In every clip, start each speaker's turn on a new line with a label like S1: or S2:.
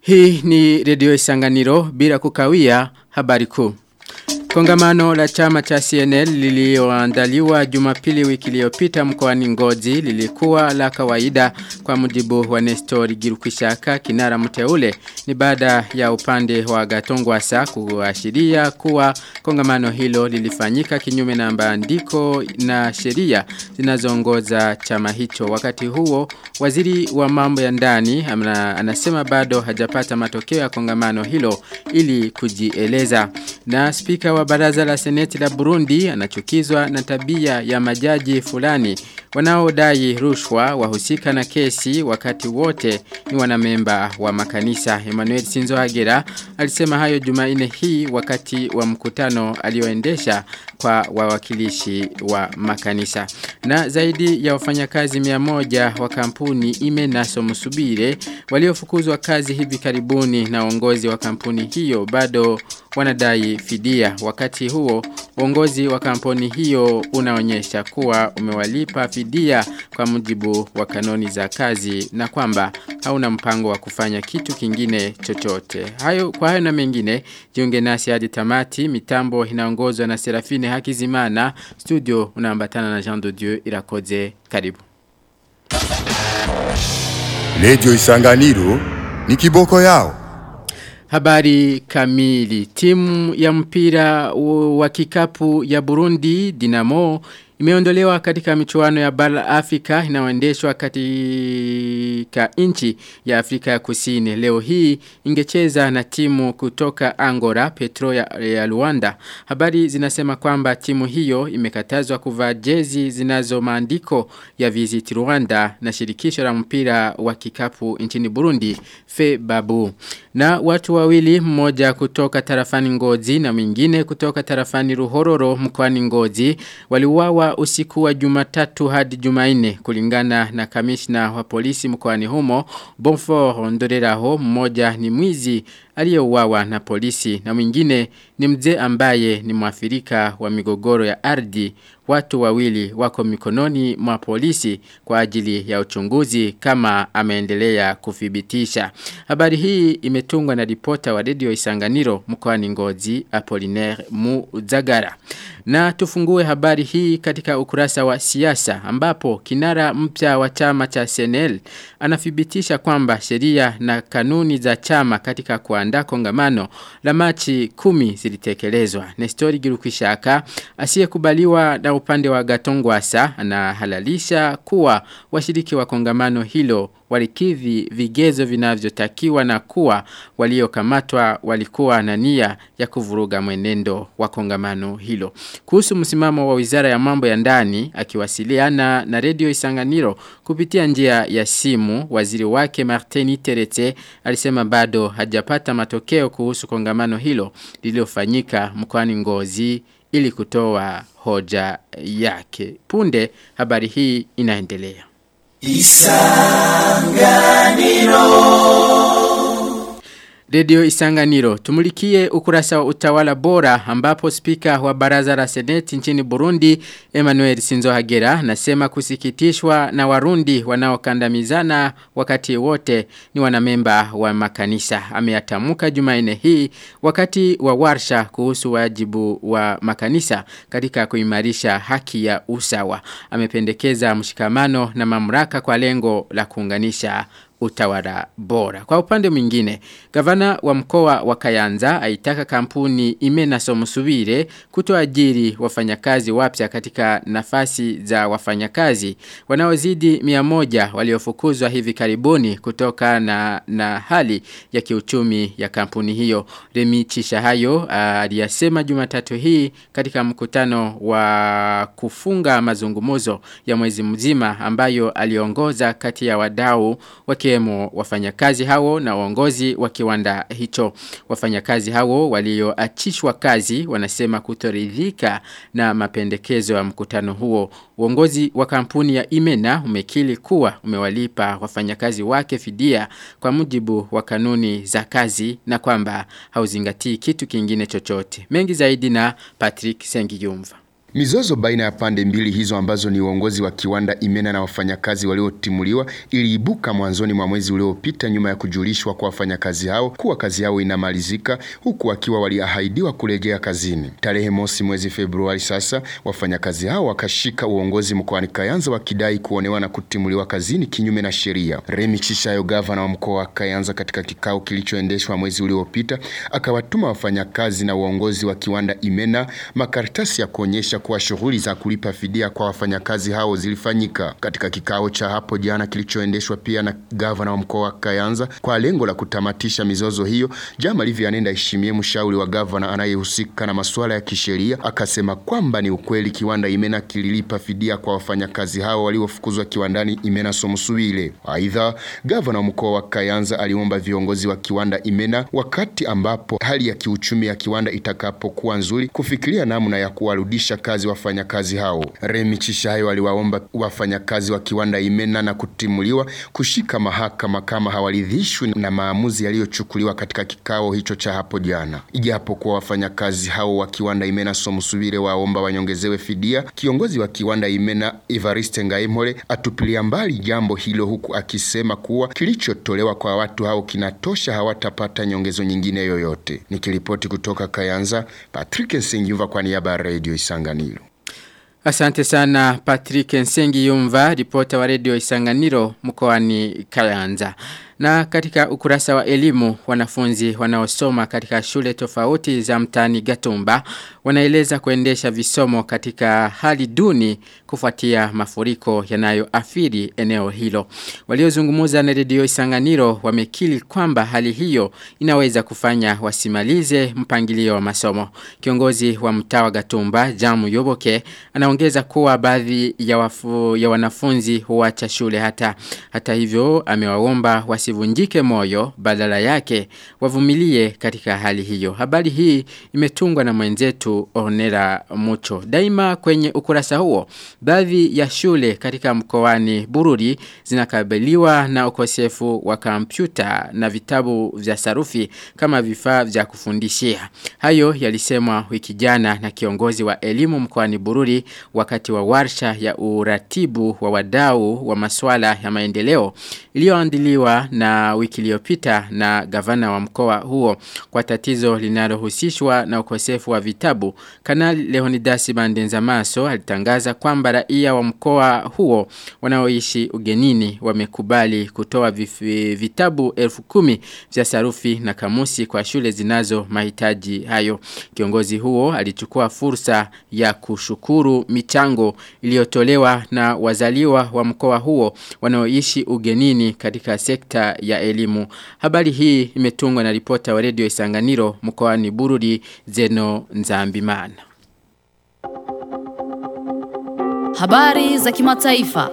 S1: Hii ni redio isanganiro bila kukawia habari kuu. Kongamano la chama cha CNL lilioandaliwa jumapili wiki iliyopita mkoani Ngozi lilikuwa la kawaida kwa mujibu wa Nestor Girukishaka kinara mteule ni baada ya upande wa Gatongwasa kuashiria kuwa kongamano hilo lilifanyika kinyume na maandiko na sheria zinazoongoza chama hicho wakati huo waziri wa mambo ya ndani anasema bado hajapata matokeo ya kongamano hilo ili kujieleza na spika wa baraza la seneti la Burundi anachukizwa na tabia ya majaji fulani wanaodai rushwa wahusika na kesi wakati wote ni wanamemba wa makanisa. Emmanuel Sinzohagera alisema hayo Jumanne hii wakati wa mkutano alioendesha kwa wawakilishi wa makanisa. Na zaidi ya wafanyakazi 100 wa kampuni Imenaso Musubire waliofukuzwa kazi hivi karibuni na uongozi wa kampuni hiyo bado wanadai fidia. Wakati huo uongozi wa kampuni hiyo unaonyesha kuwa umewalipa fidia kwa mujibu wa kanuni za kazi na kwamba hauna mpango wa kufanya kitu kingine chochote. Hayo kwa hayo na mengine jiunge nasi hadi tamati mitambo inaongozwa na Serafine Hakizimana studio unaambatana na Jean de Dieu irakoze karibu.
S2: Radio Isanganiro ni kiboko yao.
S1: Habari kamili. Timu ya mpira wa kikapu ya Burundi Dinamo imeondolewa katika michuano ya bara Afrika inayoendeshwa katika nchi ya Afrika ya Kusini. Leo hii ingecheza na timu kutoka Angola, Petro ya, ya Luanda. Habari zinasema kwamba timu hiyo imekatazwa kuvaa jezi zinazo maandiko ya Visit Rwanda na shirikisho la mpira wa kikapu nchini Burundi, Fe Babu. Na watu wawili mmoja kutoka tarafani Ngozi na mwingine kutoka tarafani Ruhororo mkoani Ngozi waliuawa usiku wa Jumatatu hadi Jumanne kulingana na kamishna wa polisi mkoani humo Bonfort Ndoreraho mmoja ni mwizi aliyeuawa na polisi na mwingine ni mzee ambaye ni mwafirika wa migogoro ya ardhi watu wawili wako mikononi mwa polisi kwa ajili ya uchunguzi kama ameendelea kuthibitisha. Habari hii imetungwa na ripota wa redio Isanganiro mkoani Ngozi Apollinaire Muzagara. Na tufungue habari hii katika ukurasa wa siasa ambapo kinara mpya wa chama cha CNL anathibitisha kwamba sheria na kanuni za chama katika kuandaa kongamano la Machi kumi zilitekelezwa. Nestori Girukishaka asiyekubaliwa na upande wa Gatongwasa anahalalisha kuwa washiriki wa kongamano hilo walikidhi vigezo vinavyotakiwa na kuwa waliokamatwa walikuwa na nia ya kuvuruga mwenendo wa kongamano hilo. Kuhusu msimamo wa Wizara ya Mambo ya Ndani akiwasiliana na Radio Isanganiro kupitia njia ya simu, waziri wake Martini Terete alisema bado hajapata matokeo kuhusu kongamano hilo lililofanyika mkoani Ngozi ili kutoa hoja yake. Punde habari hii inaendelea. Isanganiro Radio Isanganiro tumulikie ukurasa wa utawala bora ambapo spika wa baraza la seneti nchini Burundi Emmanuel Sinzohagera nasema kusikitishwa na warundi wanaokandamizana wakati wote ni wanamemba wa makanisa ameyatamuka Jumanne hii wakati wa warsha kuhusu wajibu wa makanisa katika kuimarisha haki ya usawa amependekeza mshikamano na mamlaka kwa lengo la kuunganisha utawala bora. Kwa upande mwingine, gavana wa mkoa wa Kayanza aitaka kampuni Imena Somusubire kutoajiri wafanyakazi wapya katika nafasi za wafanyakazi wanaozidi 100 waliofukuzwa hivi karibuni kutoka na, na hali ya kiuchumi ya kampuni hiyo. Remi Chishahayo aliyasema Jumatatu hii katika mkutano wa kufunga mazungumuzo ya mwezi mzima ambayo aliongoza kati ya wadau waki wakiwemo wafanyakazi hao na uongozi wa kiwanda hicho. Wafanyakazi hao walioachishwa kazi wanasema kutoridhika na mapendekezo ya mkutano huo. Uongozi wa kampuni ya Imena umekili kuwa umewalipa wafanyakazi wake fidia kwa mujibu wa kanuni za kazi na kwamba hauzingatii kitu kingine chochote. Mengi zaidi na Patrick Sengiyumva.
S3: Mizozo baina ya pande mbili hizo ambazo ni uongozi wa kiwanda Imena na wafanyakazi waliotimuliwa iliibuka mwanzoni mwa mwezi uliopita nyuma ya kujulishwa kwa wafanyakazi hao kuwa kazi yao inamalizika huku wakiwa waliahidiwa kurejea kazini. Tarehe mosi mwezi Februari sasa wafanyakazi hao wakashika uongozi mkoani Kayanza wakidai kuonewa na kutimuliwa kazini kinyume na sheria. Remi Chishayo, gavana wa mkoa wa Kayanza, katika kikao kilichoendeshwa mwezi uliopita, akawatuma wafanyakazi na uongozi wa kiwanda Imena makaratasi ya kuonyesha kuwa shughuli za kulipa fidia kwa wafanyakazi hao zilifanyika. Katika kikao cha hapo jana kilichoendeshwa pia na gavana wa mkoa wa Kayanza kwa lengo la kutamatisha mizozo hiyo, Jamali Vianney Ndayishimiye, mshauri wa gavana anayehusika na masuala ya kisheria, akasema kwamba ni ukweli kiwanda Imena kililipa fidia kwa wafanyakazi hao waliofukuzwa kiwandani Imena Somusubile. Aidha, gavana wa mkoa wa Kayanza aliomba viongozi wa kiwanda Imena wakati ambapo hali ya kiuchumi ya kiwanda itakapokuwa nzuri kufikiria namna ya kuwarudisha kazi wafanyakazi hao. Remi Chishayo aliwaomba wafanyakazi wa kiwanda Imena na kutimuliwa kushika mahakama kama hawaridhishwi na maamuzi yaliyochukuliwa katika kikao hicho cha hapo jana. Ijapokuwa wafanyakazi hao wa kiwanda Imena Somusubire waomba wanyongezewe fidia, kiongozi wa kiwanda Imena Evariste Ngaimole atupilia mbali jambo hilo huku akisema kuwa kilichotolewa kwa watu hao kinatosha, hawatapata nyongezo nyingine yoyote. Nikiripoti kutoka Kayanza, Patrick Nsengiva kwa niaba ya Radio Isanganiro.
S1: Asante sana Patrick Nsengi Yumva, ripota wa redio Isanganiro mkoani Kayanza. Na katika ukurasa wa elimu, wanafunzi wanaosoma katika shule tofauti za mtani Gatumba wanaeleza kuendesha visomo katika hali duni kufuatia mafuriko yanayoathiri eneo hilo. Waliozungumza na redio Isanganiro wamekili kwamba hali hiyo inaweza kufanya wasimalize mpangilio wa masomo. Kiongozi wa mtaa wa Gatumba, Jamu Yoboke, anaongeza kuwa baadhi ya, wafu, ya wanafunzi huacha shule hata hata hivyo amewaomba wasivunjike moyo badala yake wavumilie katika hali hiyo. Habari hii imetungwa na mwenzetu Onera Mucho. Daima kwenye ukurasa huo, baadhi ya shule katika mkoani Bururi zinakabiliwa na ukosefu wa kompyuta na vitabu vya sarufi kama vifaa vya kufundishia. Hayo yalisemwa wiki jana na kiongozi wa elimu mkoani Bururi wakati wa warsha ya uratibu wa wadau wa masuala ya maendeleo iliyoandiliwa na wiki iliyopita na gavana wa mkoa huo kwa tatizo linalohusishwa na ukosefu wa vitabu. Kanali Leonidas Bandenzamaso alitangaza kwamba raia wa mkoa huo wanaoishi ugenini wamekubali kutoa vitabu elfu kumi vya sarufi na kamusi kwa shule zinazo mahitaji hayo. Kiongozi huo alichukua fursa ya kushukuru michango iliyotolewa na wazaliwa wa mkoa huo wanaoishi ugenini katika sekta ya elimu. Habari hii imetungwa na ripota wa redio Isanganiro mkoani Bururi Zeno Nzambimana.
S4: Habari za kimataifa.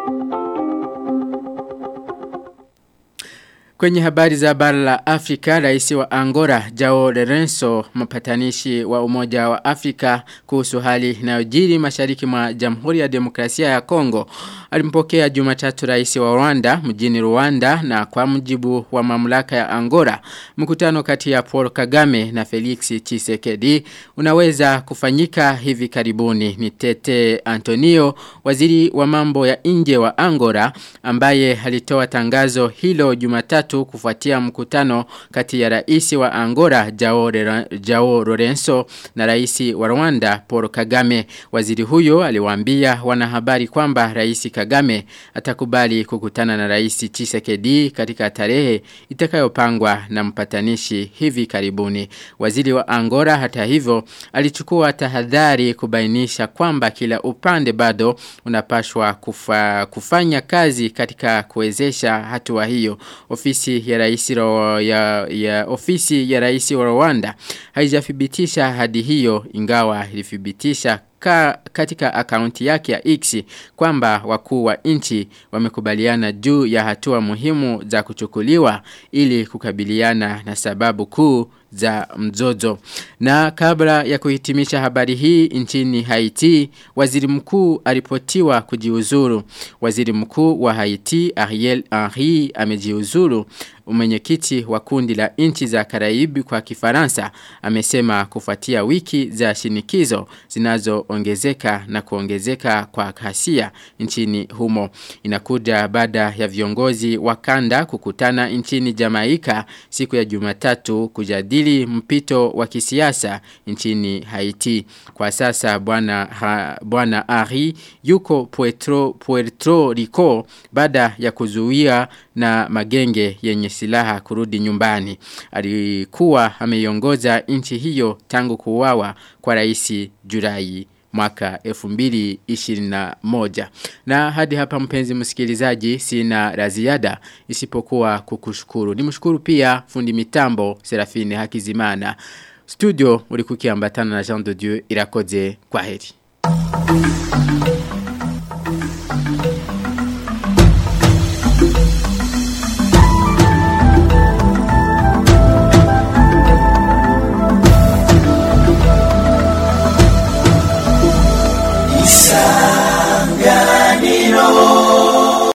S1: Kwenye habari za bara la Afrika, rais wa Angola, Jao Lorenzo, mpatanishi wa umoja wa Afrika kuhusu hali inayojiri mashariki mwa Jamhuri ya Demokrasia ya Kongo, alimpokea Jumatatu rais wa Rwanda mjini Rwanda na kwa mujibu wa mamlaka ya Angola, mkutano kati ya Paul Kagame na Felix Tshisekedi unaweza kufanyika hivi karibuni. Ni Tete Antonio, waziri wa mambo ya nje wa Angola, ambaye alitoa tangazo hilo Jumatatu tatu kufuatia mkutano kati ya rais wa Angola Jao, Jao Lorenzo na rais wa Rwanda Paul Kagame. Waziri huyo aliwaambia wanahabari kwamba rais Kagame atakubali kukutana na rais Tshisekedi katika tarehe itakayopangwa na mpatanishi hivi karibuni. Waziri wa Angola hata hivyo alichukua tahadhari kubainisha kwamba kila upande bado unapashwa kufa, kufanya kazi katika kuwezesha hatua hiyo. Ofisi ya rais ya, ya ofisi ya rais wa Rwanda haijathibitisha hadi hiyo ingawa ilithibitisha ka, katika akaunti yake ya X kwamba wakuu wa nchi wamekubaliana juu ya hatua muhimu za kuchukuliwa ili kukabiliana na sababu kuu za mzozo. Na kabla ya kuhitimisha habari hii nchini Haiti, waziri mkuu aripotiwa kujiuzuru. Waziri mkuu wa Haiti Ariel Henry amejiuzuru. Mwenyekiti wa kundi la nchi za Karaibi kwa Kifaransa amesema kufuatia wiki za shinikizo zinazoongezeka na kuongezeka kwa kasia nchini humo. Inakuja baada ya viongozi wa kanda kukutana nchini Jamaika siku ya Jumatatu kujadili mpito wa kisiasa nchini Haiti. Kwa sasa bwana ha, bwana Ari yuko Puerto, Puerto Rico baada ya kuzuia na magenge yenye silaha kurudi nyumbani. Alikuwa ameiongoza nchi hiyo tangu kuuawa kwa rais Julai mwaka 2021. Na hadi hapa mpenzi msikilizaji sina la ziada isipokuwa kukushukuru. Nimshukuru pia fundi mitambo Serafine Hakizimana. Studio ulikukiambatana na Jean de Dieu irakoze kwa heri.